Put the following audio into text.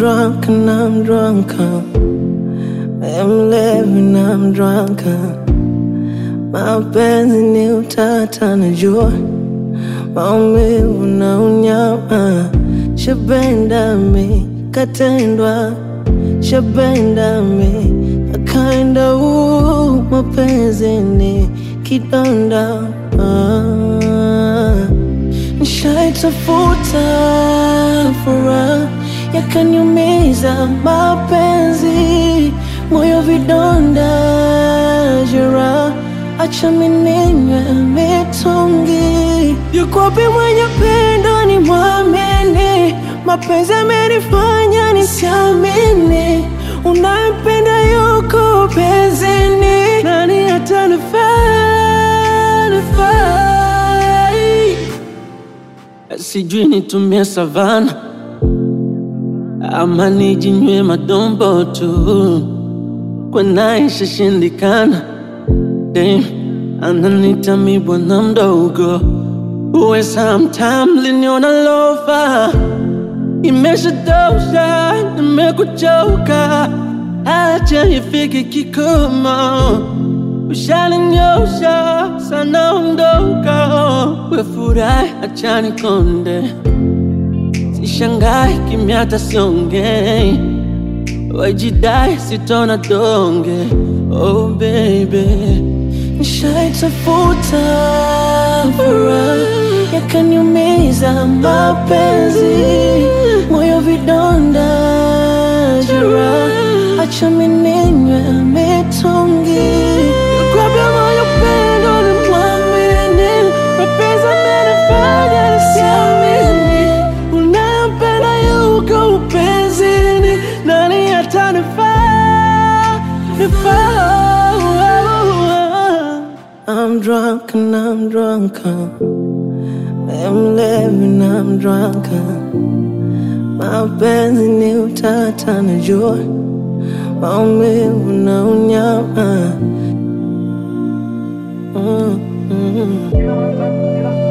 drunk and I'm drunk. I'm living, I'm drunk. Mapenzi ni utata, najua maumivu na unyama. Shabenda mi katendwa, shabenda mi akaenda. uu, Mapenzi ni kidonda ah. Nishaitafuta furaha yakaniumiza mapenzi, moyo vidonda, jeraha, acha mininywe mitungi. Yuko wapi mwenye pendo ni mwamini? Mapenzi amenifanya nisiamini, unayempenda yuko penzini, nani atanifaa nifai Sijui nitumie savana ama nijinywe madombo tu, kwa naye shashindikana. Damn, ananita mi bwana mdogo, uwe sometime liniona lofa, imeshatosha, nimekuchoka, acha ifike kikomo, ushaninyosha sana, ondoka, we furahi, acha nikonde Sishangai kimya hata siongei, wajidai sitona donge. Oh baby, nishaitafuta furaha yakaniumiza mapenzi, moyo vidonda, jeraha, acha mininywe mitungi. Kwambia moyo pendo ni mwamini, mapenzi amenifanya nisiamini Unayempenda yuko upenzini, nani atanifaa nifaa? I'm drunk and I'm drunk. I'm living, I'm drunk. Mapenzi ni utata, najua maumivu na unyama. Mm, mm.